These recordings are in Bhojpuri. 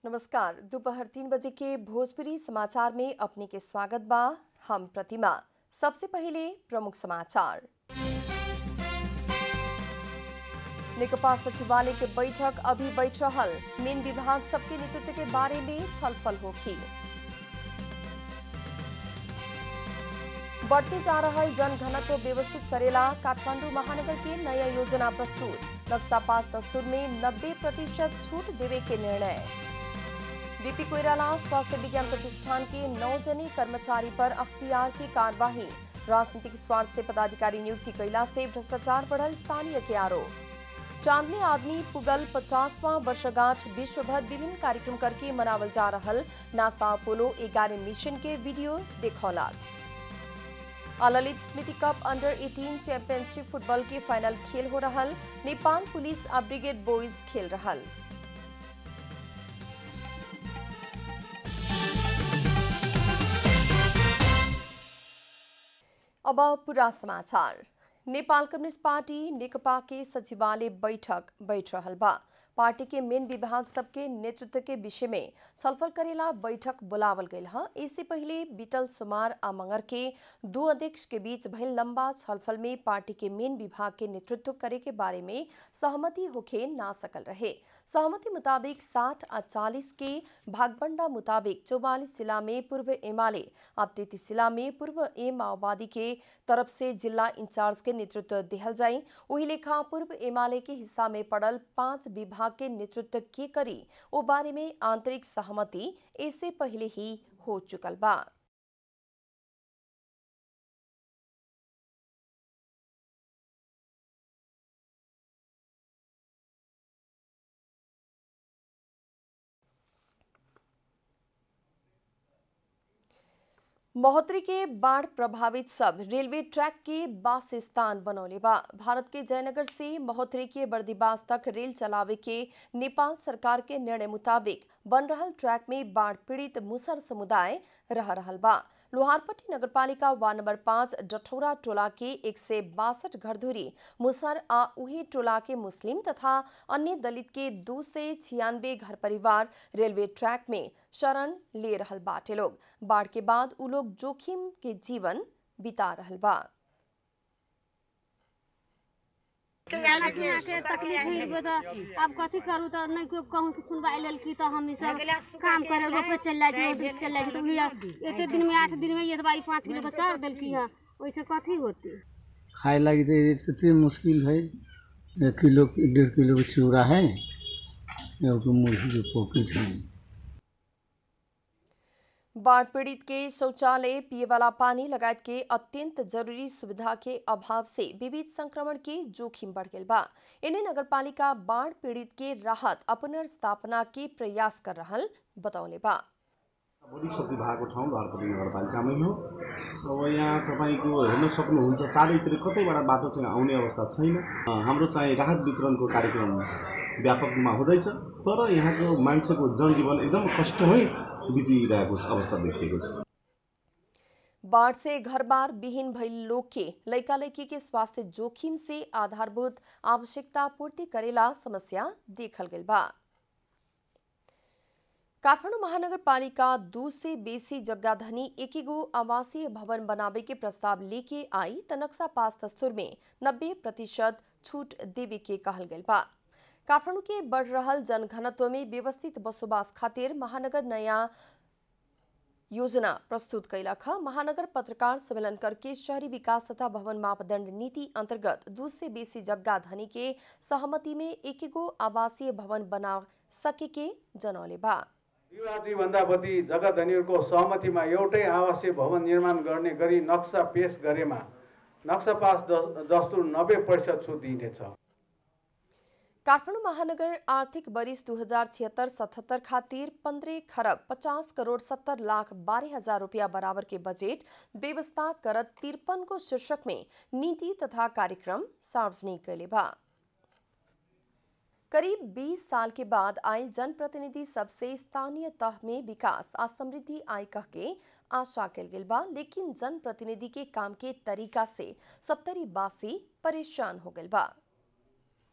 नमस्कार दोपहर तीन बजे के भोजपुरी समाचार में अपने के स्वागत बा हम प्रतिमा सबसे पहले प्रमुख समाचार नेकपा सचिवालय के बैठक अभी बैठ रहल मेन विभाग सबके नेतृत्व के बारे में छलफल होगी बढ़ते जा रहल जन घनत्व व्यवस्थित करेला काठमांडू महानगर के नया योजना प्रस्तुत नक्शा पास दस्तूर में 90 प्रतिशत छूट देवे के निर्णय बीपी कोइराला स्वास्थ्य विज्ञान प्रतिष्ठान के नौ जने कर्मचारी पर अख्तियार की कार्यवाही राजनीतिक स्वार्थ से पदाधिकारी नियुक्ति कैला से भ्रष्टाचार बढ़ल स्थानीय के आरोप चांद में आदमी पुगल पचासवां वर्षगांठ विश्व भर विभिन्न कार्यक्रम करके मनावल जा रहल नासा अपोलो ग्यारह मिशन के वीडियो देखौला Lalit Smriti cup under 18 championship football के फाइनल खेल हो रहल नेपाल पुलिस आ ब्रिगेड बॉयज खेल रहल अब पूरा समाचार नेपाल कम्युनिस्ट पार्टी नेकपा के सचिवालय बैठक बैठ रहल बा पार्टी के मेन विभाग सबके नेतृत्व के विषय में छलफल करेला बैठक बुलावल गई है इससे पहले बीतल सोमार आ मंगर के दो अध्यक्ष के बीच भइल लंबा छलफल में पार्टी के मेन विभाग के नेतृत्व करे के बारे में सहमति होखे ना सकल रहे सहमति मुताबिक साठ आ चालीस के भागबंडा मुताबिक चौवालीस जिला में पूर्व एमाले आ तैतीस जिला में पूर्व ए माओवादी के तरफ से जिला इंचार्ज के नेतृत्व दिहल जाई वही लेखा पूर्व एमाले के हिस्सा में पड़ल पांच विभाग के नेतृत्व के करी ओ बारे में आंतरिक सहमति इससे पहले ही हो चुकल बा महोत्तरी के बाढ़ प्रभावित सब रेलवे ट्रैक के बास स्थान बनौले बा भारत के जयनगर से महोत्तरी के बर्दीबास तक रेल चलावे के नेपाल सरकार के निर्णय मुताबिक बन रहल ट्रैक में बाढ़ पीड़ित मुसर समुदाय रह रहल बा लोहारपट्टी नगरपालिका वार्ड नंबर पाँच डठौरा टोला के एक से बासठ घरधुरी मुसर आ उही टोला के मुस्लिम तथा अन्य दलित के दो से छियानवे घर परिवार रेलवे ट्रैक में शरण ले रहल बाटे लोग बाढ़ के बाद उ लोग जोखिम के जीवन बिता रहल बा खाना पीना के तकलीफ हुई तो अब कथी करू तो नहीं कोई कहूँ सुनवाई लेल की तो हम ई सब काम करे रोपे चल जाइ छै दिन चल जाइ छै तो उही एते दिन में आठ दिन में ये दवाई पाँच किलो के चार देलकी है ओइसे कथी होती खाए लगी तो इतनी मुश्किल है एक किलो डेढ़ किलो का चूड़ा है एगो मुर्गी के पॉकेट है बाढ़ पीड़ित के शौचालय पिए वाला पानी लगायत के अत्यंत जरूरी सुविधा के अभाव से विविध संक्रमण के जोखिम बढ़ गई बा इन्हें नगरपालिका बाढ़ पीड़ित के राहत आ पुनर्स्थापना के प्रयास कर रहल बतौले बा बढी क्षति भएको ठाउँ धरपट्टि नगरपालिकामै हो अब यहाँ तपाईँको हेर्न सक्नुहुन्छ चारैतिर कतैबाट बाटो चाहिँ आउने अवस्था छैन अ, हाम्रो चाहिँ राहत वितरणको कार्यक्रम व्यापक रूपमा हुँदैछ तर यहाँको मान्छेको जनजीवन एकदम कष्टमै बितिरहेको अवस्था देखिएको छ बाढ़ से घर बार विहीन भइल लोग के लैका लैकी के स्वास्थ्य जोखिम से आधारभूत आवश्यकता पूर्ति करेला समस्या देखल गई बा काठमाडौँ महानगरपालिका दू से बेसी जग्गाधनी एकीगो आवासीय भवन बनावे के प्रस्ताव लेके आई त नक्शा पास दस्तूर में 90 प्रतिशत छूट देवे के कहल गई बा काठमाडौँ के बढ़ रहल जनघनत्व में व्यवस्थित बसोबास खातिर महानगर नया योजना प्रस्तुत कैलक ह महानगर पत्रकार सम्मेलन करके शहरी विकास तथा भवन मापदण्ड नीति अन्तर्गत दू से बेसी जग्गा धनी के सहमति में एकेगो आवासीय भवन बना सके के जनौले बा दुई वा दुईभन्दा बढी जग्गा धनीहरूको सहमतिमा एउटै आवासीय भवन निर्माण गर्ने गरी नक्सा पेश गरेमा नक्सा पास दस- दस्तुर नब्बे प्रतिशत छुट दिइनेछ काठमाडौँ महानगर आर्थिक वरिस दू हजार छिहत्तर सतहत्तर खातिर पंद्रह खरब पचास करोड़ सत्तर लाख बारह हजार रुपया बराबर के बजेट व्यवस्था करत तिरपन को शीर्षक में नीति तथा कार्यक्रम सार्वजनिक कैले बा करीब 20 साल के बाद आयल जनप्रतिनिधि सबसे स्थानीय तह में विकास आ समृद्धि आय कह के आशा कल गेल बा लेकिन जनप्रतिनिधि के काम के तरीका से सप्तरी बासी परेशान हो गल बा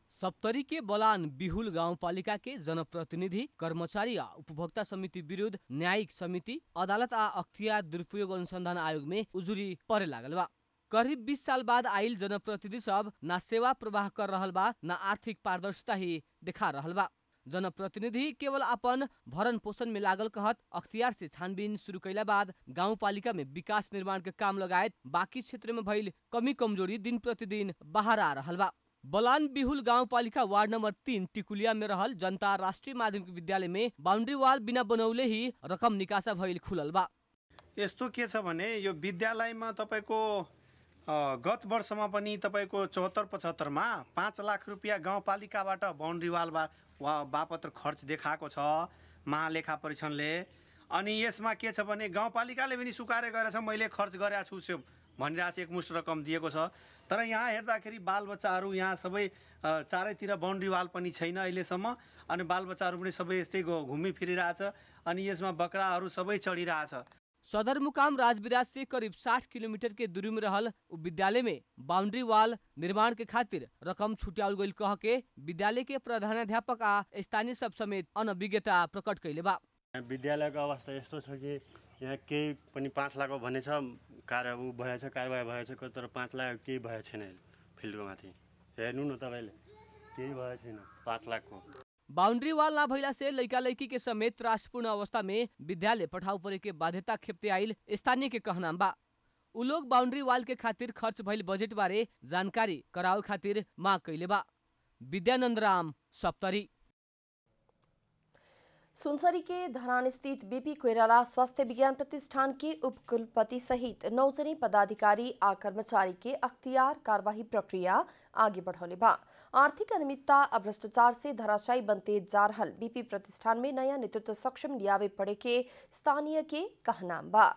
सप्तरी के बलान बिहुल गाउँपालिका के जनप्रतिनिधि कर्मचारी आ उपभोक्ता समिति विरुद्ध न्यायिक समिति अदालत आ अख्तियार दुरुपयोग अनुसंधान आयोग में उजुरी परे लागल बा करीब 20 साल बाद आइल जनप्रतिनिधि सब ना सेवा प्रवाह कर रहल बा ना आर्थिक पारदर्शिता ही दिखा रहल बा जनप्रतिनिधि केवल अपन भरण पोषण में लागल कहत अख्तियार से छानबीन शुरू कैला बाद गाउँपालिका में विकास निर्माण के काम लगायत बाकी क्षेत्र में भइल कमी कमजोरी दिन प्रतिदिन बाहर आ रहल बा बलान बिहुल गाउँपालिका वार्ड नम्बर तीन टिकुलिया में रहल जनता राष्ट्रिय माध्यमिक विद्यालय में बााउन्ड्री वाल बिना बनौले ही रकम निकासा भइल खुलल बा यस्तो के छ भने यो विद्यालयमा तपाईँको अ, गत वर्षमा पनि तपाईँको चौहत्तर पचहत्तरमा पाँच लाख रुपियाँ गाउँपालिकाबाट बााउन्ड्री वाल बा वा बापत्र खर्च देखाएको छ महालेखा परीक्षणले अनि यसमा के छ भने गाउँपालिकाले पनि स्वीकार्य गरेछ मैले खर्च गरेको छु त्यो भनिरहेको छ एकमुष्ट रकम दिएको छ तर यहाँ हेर्दाखेरि बालबच्चाहरू यहाँ सबै अ, चारैतिर बााउन्ड्री वाल पनि छैन अहिलेसम्म अनि बालबच्चाहरू पनि सबै यस्तै घु- घुमिफिरिरहेछ अनि यसमा बकराहरू सबै चढिरहेछ सदरमुकाम राजविराज से करीब 60 किलोमीटर के दूरी में रहल उ विद्यालय में बाउंड्री वाल निर्माण के खातिर रकम छुट्याउल गइल कह के विद्यालय के प्रधानाध्यापक आ स्थानीय सब समेत अनभिज्ञता प्रकट कैले बा विद्यालयको अवस्था यस्तो छ कि यहाँ केही पनि पाँच लाखको भनेछ कार्य ऊ भएछ कारवाही भएछ तर पाँच लाख केही भएको छैन अहिले फिल्डको माथि हेर्नु न तपाईँले केही भएको छैन पाँच लाखको बाउंड्री वाल ना भइला से लइका लइकी के समेत त्रासपूर्ण अवस्था में विद्यालय पठाउ परे के बाध्यता खेप्ते आइल स्थानीय के कहनाम बा उ लोग बाउंड्री वाल के खातिर खर्च भइल बजेट बारे जानकारी करावे खातिर माग कैले बा विद्यानंद राम सप्तरी सुनसरी के धरान स्थित बीपी कोइराला स्वास्थ्य विज्ञान प्रतिष्ठान के उपकुलपति सहित नौजने पदाधिकारी आ कर्मचारी के अख्तियार कार्यवाही प्रक्रिया आगे बढ़ौले बा आर्थिक अनियमितता आ भ्रष्टाचार से धराशायी बनते जा रहल बीपी प्रतिष्ठान में नया नेतृत्व सक्षम लियावे पड़े के स्थानीय के कहनाम बा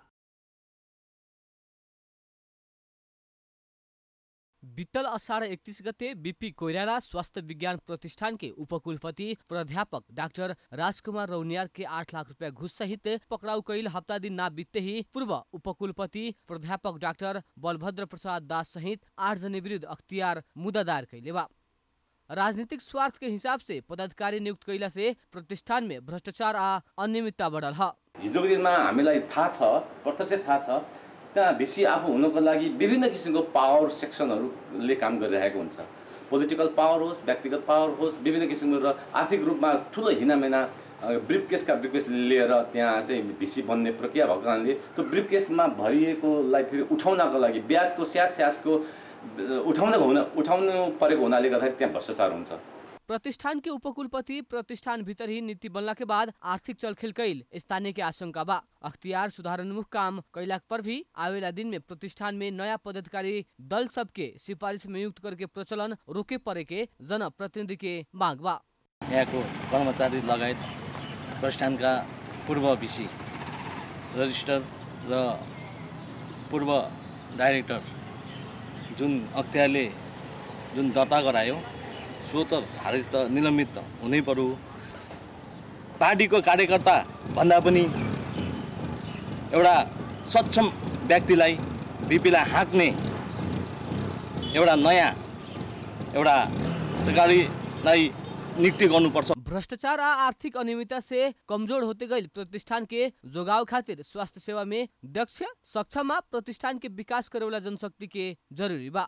बीतल असाढ़ इकतीस गते बीपी कोइराला स्वास्थ्य विज्ञान प्रतिष्ठान के उपकुलपति प्राध्यापक डाक्टर राजकुमार रौनियार के आठ लाख रुपया घुस सहित पकड़ाउ कैल हप्ता दिन ना बीतते ही पूर्व उपकुलपति प्राध्यापक डाक्टर बलभद्र प्रसाद दास सहित आठ जने विरुद्ध अख्तियार मुद्दा दायर कैले बा राजनीतिक स्वार्थ के हिसाब से पदाधिकारी नियुक्त कैला से प्रतिष्ठान में भ्रष्टाचार आ अनियमितता बढ़ल ह हिजोको दिनमा हामीलाई थाहा छ प्रत्यक्ष थाहा छ त्यहाँ भिसी आफू हुनको लागि विभिन्न किसिमको पावर सेक्सनहरूले काम गरिरहेको हुन्छ पोलिटिकल पावर होस् व्यक्तिगत पावर होस् विभिन्न किसिमको र आर्थिक रूपमा ठुलो हिनामिना ब्रिफ केसका ब्रिफ केस लिएर त्यहाँ चाहिँ भिसी बन्ने प्रक्रिया भएको कारणले त्यो ब्रिफ केसमा भरिएकोलाई फेरि उठाउनको लागि ब्याजको स्यास स्यासको उठाउन हुन उठाउनु परेको हुनाले गर्दाखेरि त्यहाँ भ्रष्टाचार हुन्छ प्रतिष्ठान के उपकुलपति प्रतिष्ठान भीतर ही नीति बनला के बाद आर्थिक चलखेल कैल स्थानीय के आशंका बा अख्तियार सुधारोन्मुख काम कैला पर भी आवेला दिन में प्रतिष्ठान में नया पदाधिकारी दल सबके सिफारिश में नियुक्त करके प्रचलन रोके परे के जनप्रतिनिधि के माग बा यहाँको कर्मचारी लगायत प्रतिष्ठानका पूर्व भिसी रजिस्टर र पूर्व डाइरेक्टर जुन अख्तियारले जुन दर्ता गरायो सो त खारेज त निलम्बित त हुनै पर्यो पार्टीको कार्यकर्ता भन्दा पनि एउटा सक्षम व्यक्तिलाई बिपीलाई हाँक्ने एउटा नयाँ एउटा अधिकारीलाई नियुक्ति गर्नुपर्छ भ्रष्टाचार आ आर्थिक अनियमितता से कमजोर होते गई प्रतिष्ठान के जोगाव खातिर स्वास्थ्य सेवा में दक्ष सक्षम आ प्रतिष्ठान के विकास करे वाला जनशक्ति के जरूरी बा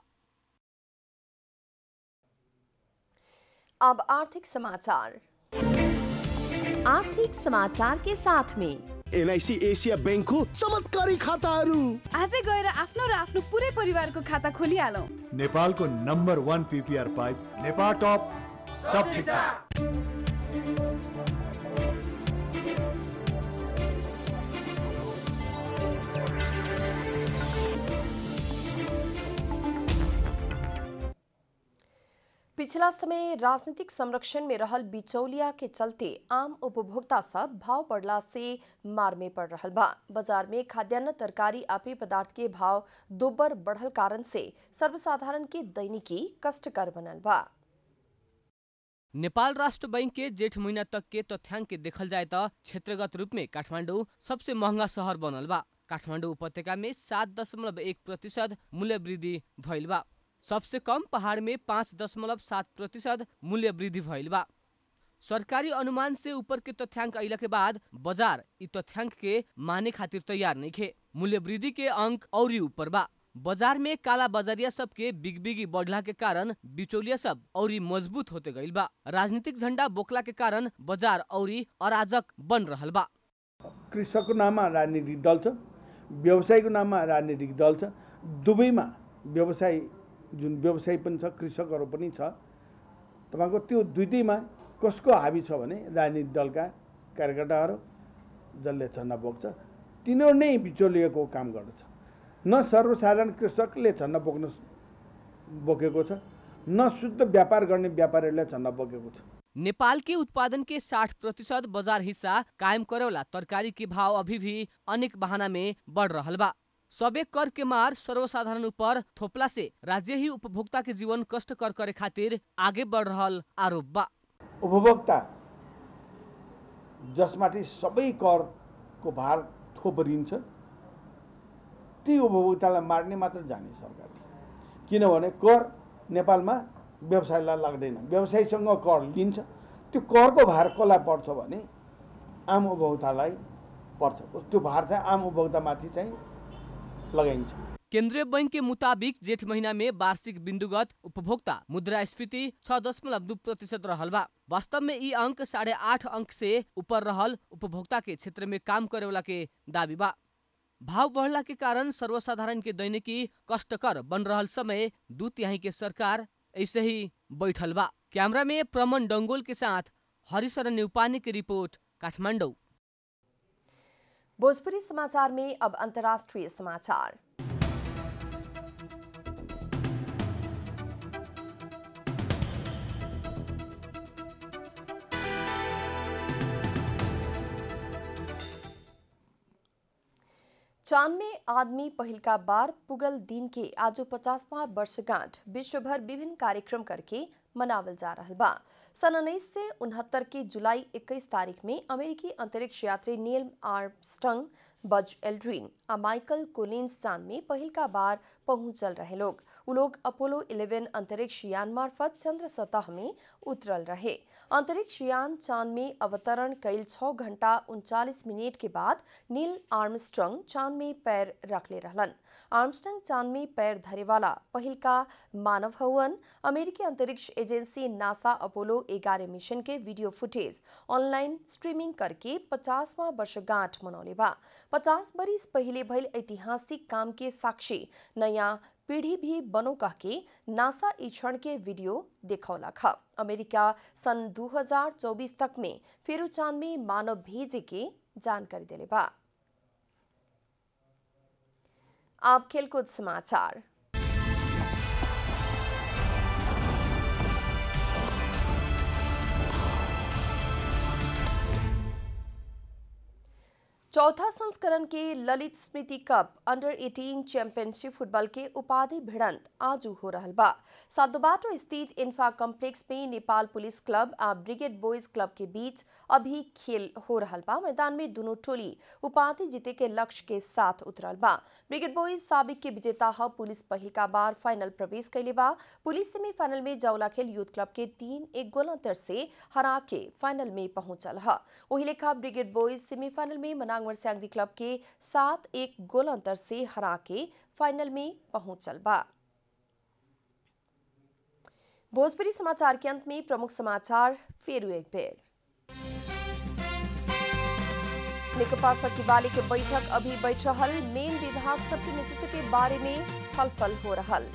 अब आर्थिक समाचार आर्थिक समाचार के साथ में एलआइसी एसिया ब्याङ्कको चमत्कारी खाताहरू आजै गएर आफ्नो र आफ्नो पुरै परिवारको खाता खोलिहालौँ नेपालको number one PPR pipe Nepal top सब ठिकठाक पिछला समय राजनीतिक संरक्षण में रहल बिचौलिया के चलते आम उपभोक्ता सब भाव बढ़ला से मार में पड़ रहल बा बाजार में खाद्यान्न तरकारी आ पेय पदार्थ के भाव दोबर बढ़ल कारण से सर्वसाधारण के दैनिकी कष्टकर बनल बा नेपाल राष्ट्र बैंक के जेठ महीना तक के तथ्याङ्क के देखल जाए त क्षेत्रगत रूप में काठमाडौँ सबसे महंगा शहर बनल बा काठमाडौँ उपत्यका में सात दशमलव एक प्रतिशत मूल्य वृद्धि भइल बा सबसे कम पहाड़ में पाँच दशमलव सात प्रतिशत मूल्य वृद्धि भइल बा सरकारी अनुमान से ऊपर के तथ्यांक अइला के बाद बाजार इ तथ्यांक के माने खातिर तैयार नहीं खे मूल्य वृद्धि के अंक और ऊपर बा बाजार में काला बाजारिया सब के बिग बिगी बढ़ला के कारण बिचौलिया सब और मजबूत होते गइल बा राजनीतिक झंडा बोकला के कारण बाजार और अराजक बन रहल बा कृषकको नाममा राजनीतिक दल छ व्यवसायको नाममा राजनीतिक दल छ दुवैमा व्यवसाय जुन व्यवसाय पनि छ कृषकहरू पनि छ तपाईँको त्यो दुइटैमा कसको हाबी छ भने राजनीतिक दलका कार्यकर्ताहरू जसले झन्डा बोक्छ तिनीहरू नै बिचौलिएको काम गर्दछ न सर्वसाधारण कृषकले झन्डा बोक्न बोकेको छ न शुद्ध व्यापार गर्ने व्यापारीहरूले झन्डा बोकेको छ नेपाल के उत्पादन के 60 प्रतिशत बाजार हिस्सा कायम करेवाला तरकारी के भाव अभी भी अनेक बहाना में बढ़ रहल बा सबे कर के मार सर्वसाधारण ऊपर थोपला से राज्य ही उपभोक्ता के जीवन कष्टकर करे खातिर आगे बढ़ रहल आरोप बा उपभोक्ता जसमाथि सबै करको भार थोपरिन्छ ती उपभोक्तालाई मार्ने मात्र जाने सरकारले किनभने कर नेपालमा व्यवसायलाई लाग्दैन व्यवसायीसँग कर लिन्छ त्यो करको भार कसलाई पर्छ भने आम उपभोक्तालाई पर्छ त्यो भार चाहिँ आम उपभोक्तामाथि चाहिँ लगाइन्छ केंद्रीय बैंक के मुताबिक जेठ महीना में वार्षिक बिंदुगत उपभोक्ता मुद्रास्फीति छह दशमलव दू प्रतिशत रहल बा वास्तव में ई अंक साढ़े आठ अंक से ऊपर रहल उपभोक्ता के क्षेत्र में काम करे वाला के दावी बा भाव बढ़ला के कारण सर्वसाधारण के दैनिकी कष्टकर बन रहल समय दू तिहाई के सरकार ऐसे ही बैठल बा कैमरा में प्रमन डंगोल के साथ हरिशरण न्यूपानी की रिपोर्ट काठमांडू भोजपुरी समाचार में अब अंतर्राष्ट्रीय समाचार चांद में आदमी पहिलका बार पुगल दिन के आज पचासवा वर्षगांठ विश्वभर विभिन्न कार्यक्रम करके मनावल जा रहा बा सन उन्नीस से उनहत्तर के जुलाई 21 तारीख में अमेरिकी अंतरिक्ष यात्री नील आर्मस्ट्रंग बज एल्ड्रिन आ माइकल कोलिन्स चांद में पहिलका बार पहुंचल रहे लोग उ लोग अपोलो 11 अंतरिक्ष यान मार्फत चंद्र सतह में उतरल रहे अंतरिक्ष यान चांद में अवतरण कैल छः घंटा उनचालीस मिनट के बाद नील आर्मस्ट्रंग चांद में पैर रखले रहलन आर्मस्ट्रंग चांद में पैर धरे वाला पहिलका मानव हवन अमेरिकी अंतरिक्ष एजेंसी नासा अपोलो ग्यारह मिशन के वीडियो फुटेज ऑनलाइन स्ट्रीमिंग करके पचासवां वर्षगांठ मनौले बा पचास बरिस पहले भइल ऐतिहासिक काम के साक्षी नया पीढ़ी भी बनो कह के नासा ई क्षण के वीडियो देखौला खा अमेरिका सन 2024 तक में फेरू चांद में मानव भेजे के जानकारी दिले बा आप खेलकूद समाचार चौथा संस्करण के Lalit Smriti cup under 18 championship football के उपाधि भिड़ंत आज हो रहा बा सादोबाटो स्थित इन्फा कॉम्प्लेक्स में नेपाल पुलिस क्लब आ ब्रिगेड बॉयज क्लब के बीच अभी खेल हो रहा बा मैदान में दोनों टोली उपाधि जीते के लक्ष्य के साथ उतरल बा ब्रिगेड बॉयज साबिक के विजेता ह पुलिस पहिलका बार फाइनल प्रवेश कैले बा पुलिस सेमीफाइनल में जौला खेल यूथ क्लब के तीन एक गोल अंतर से हरा के फाइनल में पहुंचल ह वही लेखा ब्रिगेड बॉयज सेमीफाइनल में मनांग वर्स्यांगदी क्लब के सात एक गोल अंतर से हरा के फाइनल में पहुंचल बा भोजपुरी समाचार के अंत में प्रमुख समाचार फिर एक बेर नेकपा सचिवालय के बैठक अभी बैठ रहल मेन विभाग सबके नेतृत्व के बारे में छलफल हो रहल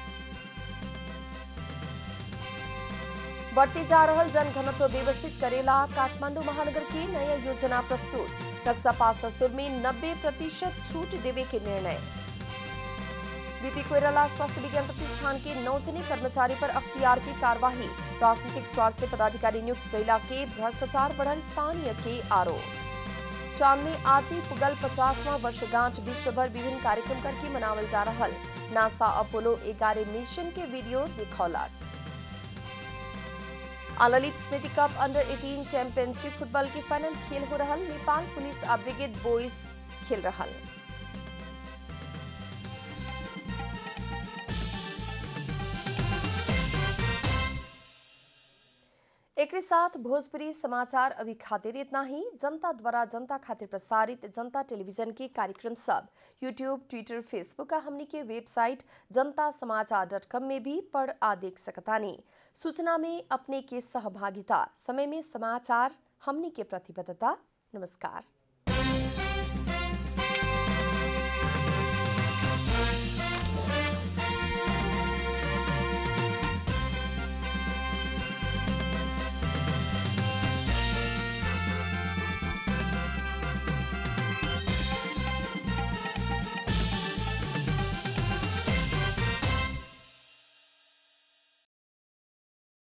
बढ़ते जा रहल जन घनत्व व्यवस्थित करेला काठमांडू महानगर की नया योजना प्रस्तुत नक्शा पास दस्तूर में 90 प्रतिशत छूट देवे के निर्णय बीपी कोयराला स्वास्थ्य विज्ञान प्रतिष्ठान के नौ जने कर्मचारी पर अख्तियार की कार्यवाही राजनीतिक स्वार्थ से पदाधिकारी नियुक्त कैला के भ्रष्टाचार बढ़ल स्थानीय के आरोप चांद में आदमी पुगल पचासवां वर्षगांठ विश्वभर विभिन्न कार्यक्रम करके मनावल जा रहा नासा अपोलो ग्यारह मिशन के वीडियो दिखौलक Lalit Smriti cup under 18 championship football के फाइनल खेल हो रहा नेपाल पुलिस आ ब्रिगेड बॉयज खेल रहा एक साथ भोजपुरी समाचार अभी खातिर इतना ही जनता द्वारा जनता खातिर प्रसारित जनता टेलीविजन के कार्यक्रम सब यूट्यूब ट्विटर फेसबुक का हमनी के वेबसाइट जनता समाचार डॉट कॉम में भी पढ़ आ देख सकतानी सूचना में अपने के सहभागिता समय में समाचार हमनी के प्रतिबद्धता नमस्कार